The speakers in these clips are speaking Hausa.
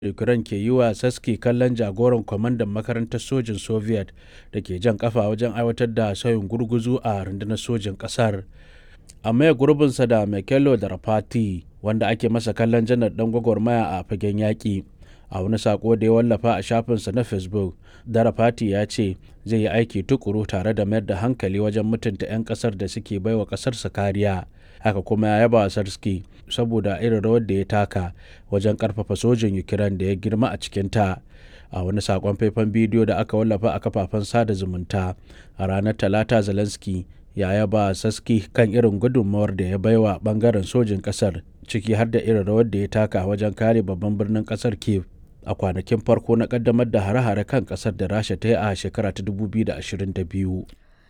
Ukraine ke yi wa Zelensky kallon jagoran kwamandan makarantar sojin Soviet da ke jan ƙafa wajen aiwatar da sauyin gurguzu a rundunar sojin ƙasar, a maye gurbinsa da Mikhailo Drapati, wanda ake masa kallon janar ɗan gwagwarmaya a fagen yaƙi. A wani saƙo da ya wallafa a shafinsa na Facebook, Drapati ya ce zai yi aiki tuƙuru tare da mayar da hankali wajen mutunta 'yan ƙasar da suke baiwa ƙasarsa kariya. Haka kuma ya yaba wa Zelensky saboda irin rawar da ya taka wajen ƙarfafa sojin Ukraine da ya girma a cikinta. A wani saƙon faifan bidiyo da aka wallafa a kafafen sada zumunta a ranar Talata, Zelensky ya yaba wa Zelensky kan irin gudunmawar da ya baiwa ɓangaren sojin ƙasar, ciki har da irin rawar da ya taka wajen kare babban birnin ƙasar Kyiv a kwanakin farko na ƙaddamar da hare-hare kan ƙasar da Rasha ta yi a shekara ta 2022.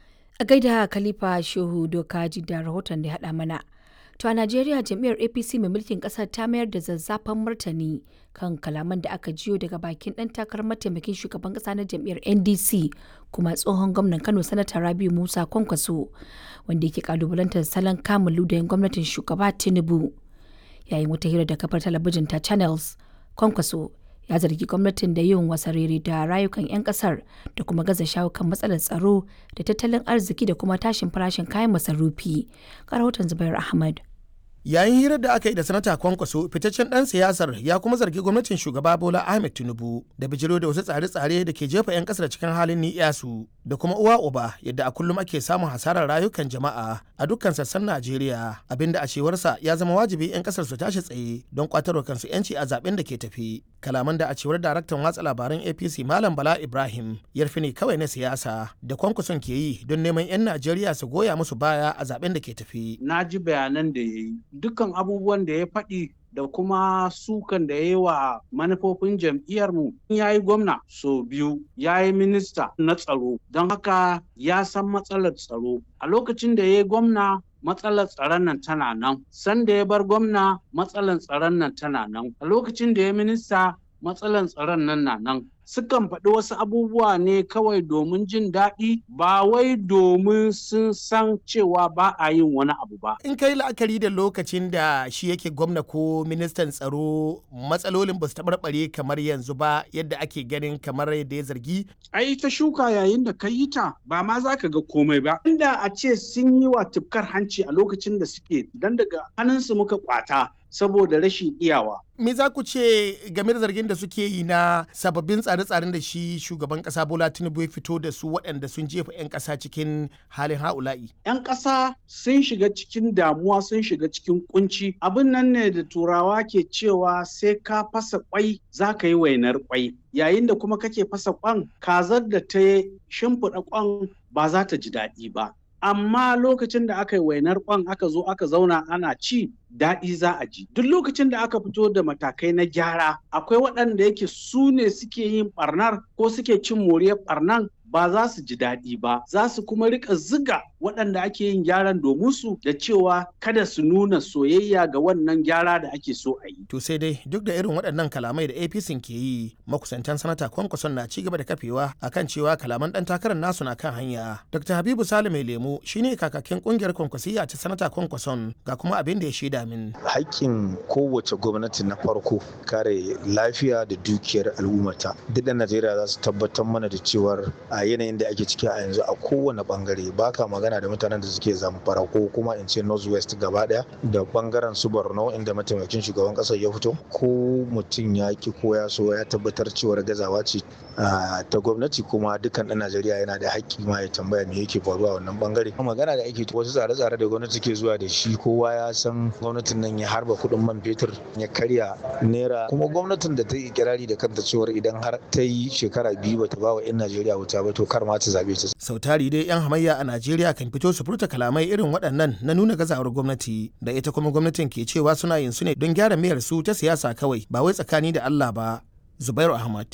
A gaida Khalifa Shehu Dokaji da rahoton da ya haɗa mana. To a Najeriya jam'iyyar APC mai mulkin ƙasar ta mayar da zazzafan martani kan kalaman da aka jiyo daga bakin ɗan takarar mataimakin shugaban ƙasa na jam'iyyar NDC kuma tsohon gwamnan Kano Sanata Rabiu Musa Kwankwaso wanda yake kalubalantar salon kamun ludayin gwamnatin shugaba Tinubu. Yayin wata hira da kafar talabijin ta Channels, Kwankwaso ya zargi gwamnatin da yin wasarere da rayukan 'yan kasar da kuma gaza shawo kan matsalar tsaro da tattalin arziki da kuma tashin farashin kayan masarufi. rahoton Zubair Ahmad. Yayin hirar da aka yi da sanata kwankwaso fitaccen dan siyasar ya kuma zargi gwamnatin shugaba Bola Ahmed Tinubu da bijiro da wasu tsare-tsare da ke jefa 'yan kasar cikin halin ni'yasu da kuma uwa uba yadda a kullum ake samun hasarar rayukan jama'a a dukkan sassan Najeriya abinda a cewarsa ya zama wajibi 'yan kasar su tashi tsaye don kwatarwa kansu 'yanci a zaben da ke tafi. Kalaman da a cewar daraktan watsa labaran APC Malam Bala Ibrahim yarfi ne kawai na siyasa da kwankwason ke yi don neman 'yan Najeriya su goya musu baya a zaben da ke tafi. Na ji bayanan da ya yi dukkan abubuwan da ya faɗi da kuma sukan da ya yi wa manufofin jam'iyyarmu ya yi gwamna so biyu ya yi minista na tsaro don haka ya san matsalar tsaro a lokacin da ya yi gwamna matsalar tsaron nan tana nan sanda ya bar gwamna matsalar tsaron nan tana nan a lokacin da ya minista matsalar tsaron nan na nan sukan faɗi wasu abubuwa ne kawai domin jin daɗi ba wai domin sun san cewa ba a yin wani abu ba. In kai la'akari da lokacin da shi yake gwamna ko ministan tsaro matsalolin ba su taɓarɓare kamar yanzu ba yadda ake ganin kamar yadda ya zargi. Ai ta shuka yayin da ka yi ta ba ma za ka ga komai ba. Inda a ce sun yi wa tufkar hanci a lokacin da suke dan daga hannunsu muka kwata saboda rashin iyawa. Me za ku ce game da zargin da suke yi na sababbin tsare-tsaren da shi shugaban kasa Bola Tinubu ya fito da su waɗanda sun jefa 'yan ƙasa cikin halin ha'ula'i? 'Yan ƙasa sun shiga cikin damuwa sun shiga cikin kunci. Abin nan ne da turawa ke cewa sai ka fasa kwai za ka yi wainar kwai. Yayin da kuma kake fasa kwan kazar da ta shimfiɗa kwan ba za ta ji daɗi ba. amma lokacin da aka yi wainar kwan aka zo aka zauna ana ci daɗi za a ji duk lokacin da aka fito da matakai na gyara akwai waɗanda yake su ne suke yin ɓarnar ko suke cin moriyar ɓarnan ba za su ji daɗi ba za su kuma rika ziga waɗanda ake yin gyaran domin su da cewa kada su nuna soyayya ga wannan gyara da ake so a yi. To sai dai duk da irin waɗannan kalamai da APC ke yi makusantan sanata kwankwason na cigaba da kafewa akan cewa kalaman ɗan takarar nasu na kan hanya. Dr. Habibu Sale mai lemu shine kakakin ƙungiyar kwankwasiya ta sanata kwankwason ga kuma abin da ya shaida min. Haƙƙin kowace gwamnati na farko kare lafiya da dukiyar al'ummata. Duk da Najeriya za su tabbatar mana da cewar a yanayin da ake ciki a yanzu a kowane bangare baka magana da mutanen da suke zamfara ko kuma in ce northwest gaba daya da bangaren su borno inda mataimakin shugaban kasar ya fito ko mutum ya ki ko ya so ya tabbatar cewar gazawa ce ta gwamnati kuma dukkan dan najeriya yana da haƙƙi ma ya tambaya me yake faruwa wannan bangare magana da ake wasu tsare-tsare da gwamnati ke zuwa da shi kowa ya san gwamnatin nan ya harba kuɗin man fetur ya karya naira kuma gwamnatin da ta yi kirari da kanta cewar idan har ta yi shekara biyu bata ba wa 'yan najeriya wuta ba to kar ma ta zabe ta. Sau tari dai 'yan hamayya a Najeriya kan fito su furta kalamai irin waɗannan na nuna gazawar gwamnati da ita kuma gwamnatin ke cewa suna yin su ne don gyara mayar su ta siyasa kawai ba wai tsakani da Allah ba. Zubairu Ahmad,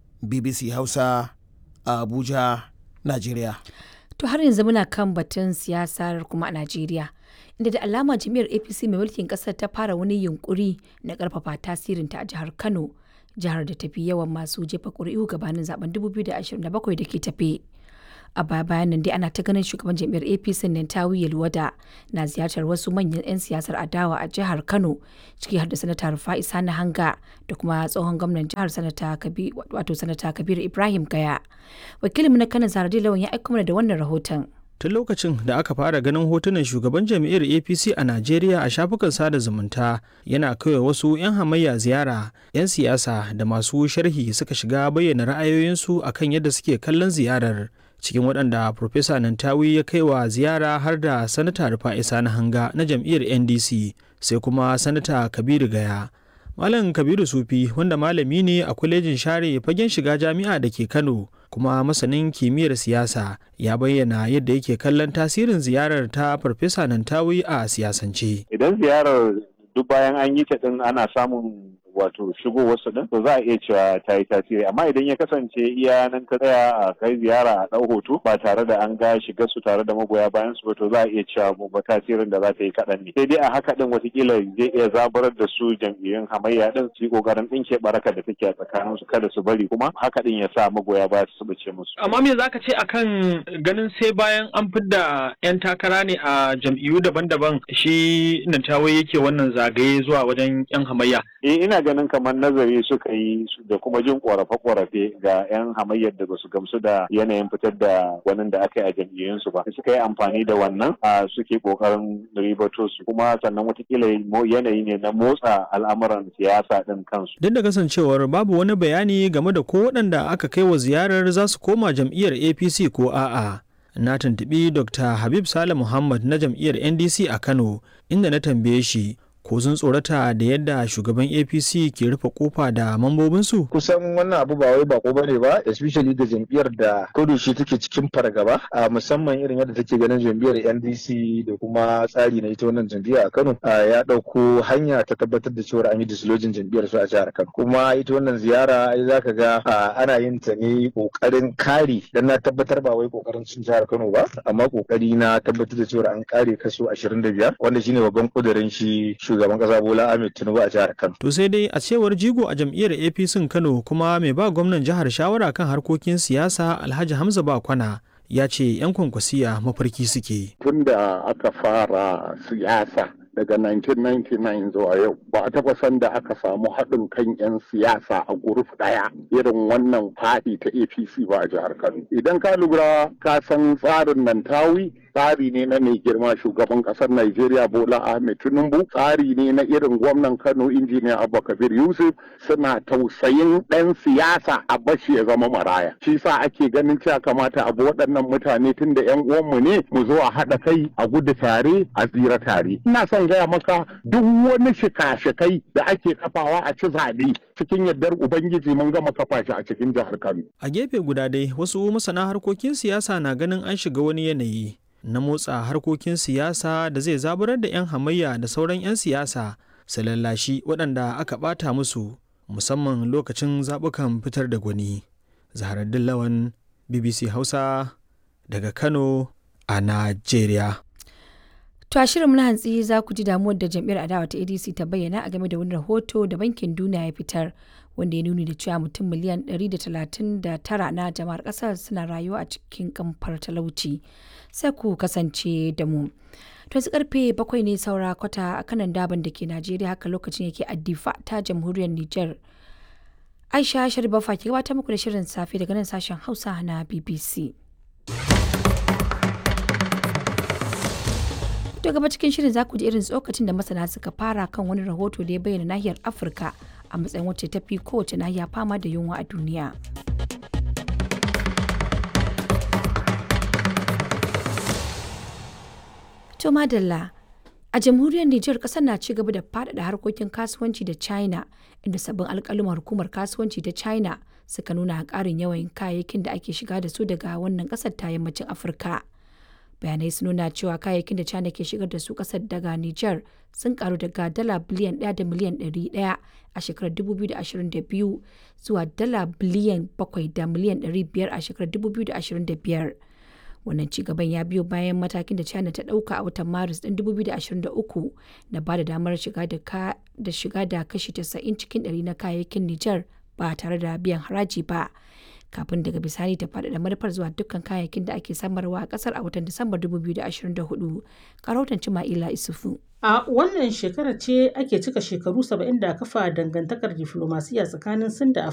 BBC Hausa, a Abuja, Najeriya. To har yanzu muna kan batun siyasar kuma a Najeriya. Inda da alama jami'ar APC mai mulkin ƙasar ta fara wani yunkuri na ƙarfafa tasirinta a jihar Kano. jihar da tafi yawan masu jefa ƙuri'u gabanin zaben 2027 da ke tafe. a baya bayan nan dai ana ta ganin shugaban jam'iyyar apc Nentawi Yelwada na ziyartar wasu manyan 'yan siyasar adawa a jihar kano ciki har da sanata rufa'i sani hanga da kuma tsohon gwamnan jihar sanata wato sanata kabiru ibrahim gaya wakilinmu na kano zaradi lawan ya aika mana da wannan rahoton tun lokacin da aka fara ganin hotunan shugaban jam'iyyar apc a najeriya a shafukan sada zumunta yana kawai wasu 'yan hamayya ziyara 'yan siyasa da masu sharhi suka shiga bayyana ra'ayoyinsu akan yadda suke kallon ziyarar cikin waɗanda Profesa Nantawi ya kai wa ziyara har da Sanata Rufa'i Sani Hanga na jam'iyyar NDC sai kuma Sanata Kabiru Gaya. Malam Kabiru Sufi wanda malami ne a kwalejin share fagen shiga jami'a da ke Kano kuma masanin kimiyyar siyasa ya bayyana yadda yake kallon tasirin ziyarar ta Farfesa Nantawi a siyasance. Idan ziyarar duk bayan an yi ta din ana samun wato shigo wasu din to za a iya cewa ta yi tasiri amma idan ya kasance iya nan ka tsaya a kai ziyara a ɗau hoto ba tare da an ga shiga su tare da magoya bayan su ba to za a iya cewa ba tasirin da za ta yi kaɗan ne sai dai a haka din watakila zai iya zaburar da su jam'iyyun hamayya din su yi ƙoƙarin ɗinke baraka da take a tsakanin su kada su bari kuma haka din ya sa magoya baya su bace musu. amma me zaka ce akan ganin sai bayan an fidda 'yan takara ne a jam'iyyu daban-daban shi Nantawe yake wannan zagaye zuwa wajen 'yan hamayya. Eh ina ganin kamar nazari suka yi da kuma jin korafe-korafe ga 'yan hamayyar da basu gamsu da yanayin fitar da wani da aka yi a jam'iyyunsu ba suka yi amfani da wannan a suke kokarin ribato su kuma sannan watakila yanayi ne na motsa al'amuran siyasa din kansu duk da kasancewar babu wani bayani game da ko waɗanda aka kai wa ziyarar za su koma jam'iyyar apc ko a'a na tuntuɓi dr habib sale muhammad na jam'iyyar ndc a kano inda na tambaye shi ko sun tsorata da yadda shugaban apc ke rufe kofa da mambobinsu kusan wannan abu ba wai bako bane ba especially da jam'iyyar da shi take cikin fargaba a musamman irin yadda take ganin jam'iyyar ndc da kuma tsari na ita wannan jam'iyya a kano ya ɗauko hanya ta tabbatar da cewa an yi dislojin jam'iyyar su a jihar kano kuma ita wannan ziyara ai zaka ga ana yin ta ne kokarin kare dan na tabbatar ba wai kokarin cin jihar kano ba amma kokari na tabbatar da cewa an kare kaso 25 wanda shine babban kudirin shi shugaban kasa Bola Ahmed Tinubu a jihar Kano. To sai dai a cewar jigo a jam'iyyar APC Kano kuma mai ba gwamnan jihar shawara kan harkokin siyasa Alhaji Hamza Bakwana ya ce 'yan kwankwasiya mafarki suke. Tun da aka fara siyasa daga 1999 zuwa yau ba a taɓa san da aka samu haɗin kan 'yan siyasa a guruf ɗaya irin wannan faɗi ta apc ba a jihar kano idan ka lura ka san tsarin nan tawi tsari ne na mai girma shugaban ƙasar Najeriya Bola Ahmed Tinubu tsari ne na irin gwamnan Kano injiniya Abba Kabir Yusuf suna tausayin ɗan siyasa a bashi ya zama maraya shi sa ake ganin cewa kamata abu waɗannan mutane tun da 'yan uwanmu ne mu zo a haɗa kai a gudu tare a tsira tare ina son gaya maka duk wani shika-shikai da ake kafawa a ci zaɓe cikin yardar ubangiji mun gama kafa shi a cikin jihar Kano. A gefe guda dai wasu masana harkokin siyasa na ganin an shiga wani yanayi na motsa harkokin siyasa da zai zaburar da 'yan hamayya da sauran 'yan siyasa su lallashi waɗanda aka ɓata musu musamman lokacin zaɓukan fitar da gwani. Zaharaddin Lawan BBC Hausa daga Kano a Najeriya. To a shirin na hantsi za ku ji damuwar da jam'iyyar adawa ta ADC ta bayyana a game da wani rahoto da bankin duniya ya fitar wanda ya nuni da cewa mutum miliyan 139 na jama'ar kasar suna rayuwa a cikin kamfar talauci. Sai ku kasance da mu. To su karfe bakwai ne saura kwata a kanan daban da ke Najeriya haka lokacin yake addifa ta jamhuriyar Nijar. Aisha Sharifa ke gabatar muku da shirin safe daga nan sashen Hausa na BBC. To gaba cikin shirin za ku ji irin tsokacin da masana suka fara kan wani rahoto da ya bayyana nahiyar Afirka a matsayin wacce ta fi kowace nahiya fama da yunwa a duniya. To madalla a jamhuriyar Nijar kasar na ci gaba da faɗaɗa harkokin kasuwanci da China inda sabbin alƙaluman hukumar kasuwanci ta China suka nuna ƙarin yawan kayayyakin da ake shiga da su daga wannan ƙasar ta yammacin Afirka. bayanai sun nuna cewa kayayyakin da china ke shigar da su kasar daga niger sun karu daga dala biliyan 1 da miliyan 100 a shekarar 2022 zuwa dala biliyan 7 da miliyan 500 a shekarar 2025 wannan cigaban ya biyo bayan matakin da china ta dauka a watan maris din 2023 na ba da damar shiga da shiga da kashi 90 cikin 100 na kayayyakin niger ba tare da biyan haraji ba kafin daga bisani ta faɗaɗa manufar zuwa dukkan kayayyakin da ake samarwa a ƙasar a watan Disambar 2024. Karautan Cima'ila Isufu. A wannan shekarar ce ake cika shekaru 70 da kafa dangantakar diflomasiyya tsakanin Sin da